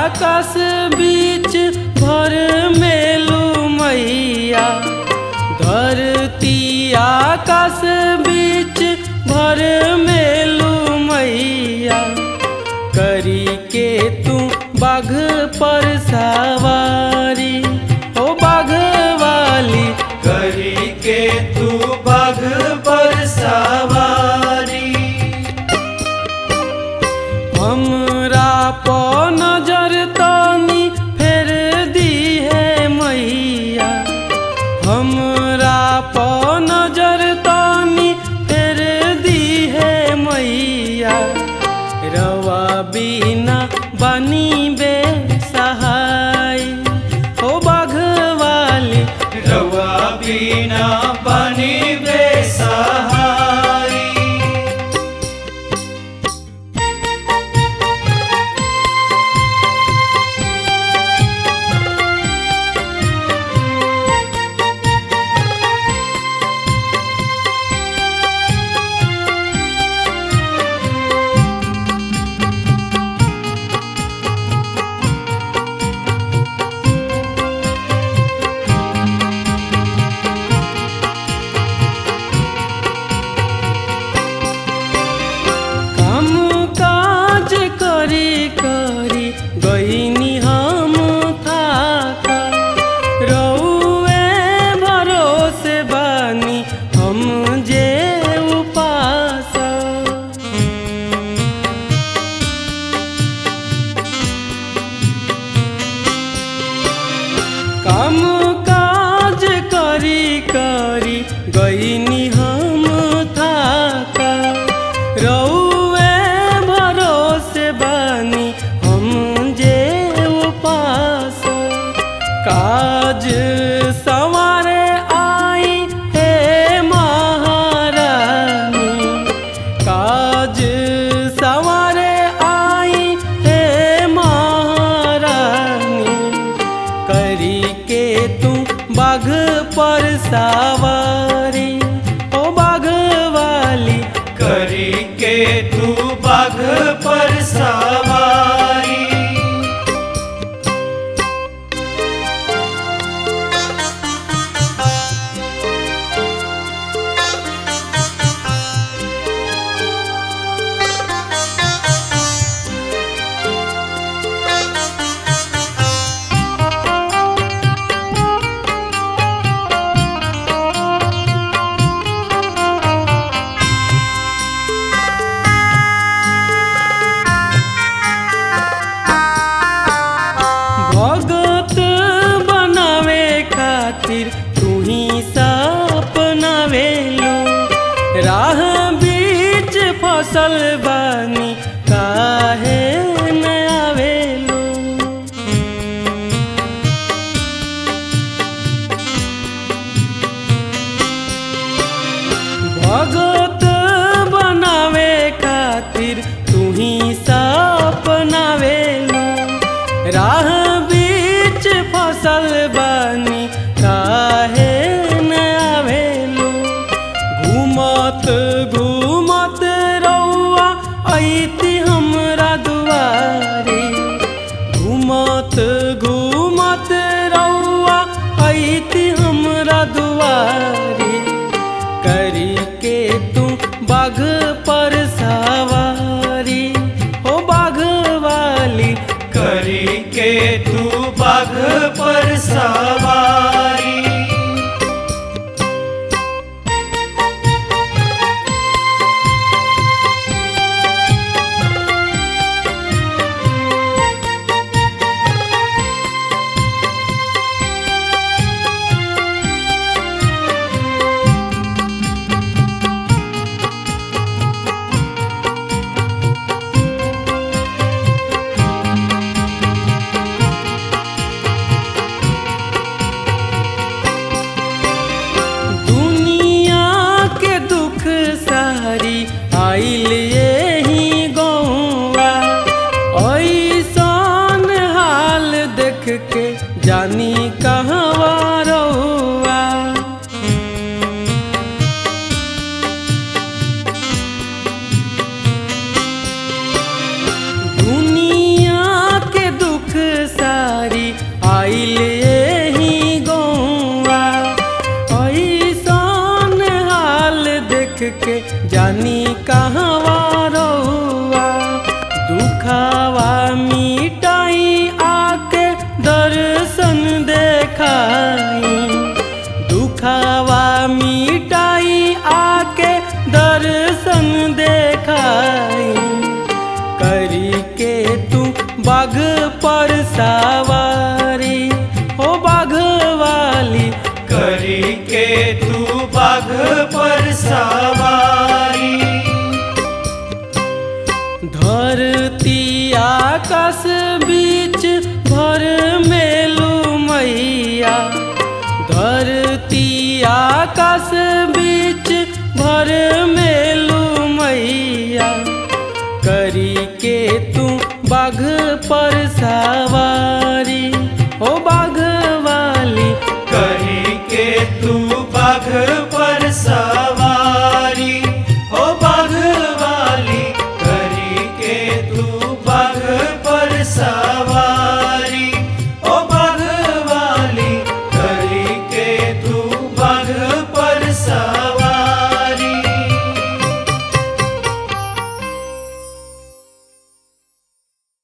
आकाश बीच भर मेलू मैया धरती आकाश बीच भर मेलू मैया करी के तू बाघ पर सवारी ओ बाघ वाली करी के तू बाघ पर सवारी हमरा प नजर तनी फेर दी है मैया हमरा प नजर तनी फेर दी है मैया रवा बिना बनी बे सहाय हो बाघवाली रवा बिना बनी बेसहारी काम काज करी करी गईनी हम थाका रउए भरोसे बानी हम जे उपास काम काज करी करी गईनी हम थाका रउए भरोसे बानी हम जे उपास काज सवारे आई हे महारानी काज सवारे आई हे महारानी करी के तू बाघ पर सवारी ओ बाघ वाली करी के तू बाघ पर सवारी भगत बनावे खातिर तू ही सपनावे लो राह बीच फसल बानी काहे न आवेलो भगत बनावे खातिर तू ही सपनावे लो राह बीच फसल बानी काहे न आवेलो घूमत घूमत रउआ ऐती हमरा दुआरी घूमत घूमत रउआ ऐती हमरा दुआरी करी के तू बाघ पर सवारी ओ बाघ वाली करी के तू बाघ पर सवारी दुनिया के दुख सारी आइल यही गौवा ऐसन हाल देख के जानी कहवा रहुआ दुनिया के दुख बाघ पर सवारी हो बाघ वाली करी के तू बाघ पर सवारी धरती आकाश बीच भर मेलू मैया धरती आकाश बीच भर मेलू मैया करी के तू बाघ पर सवारी ओ बाघ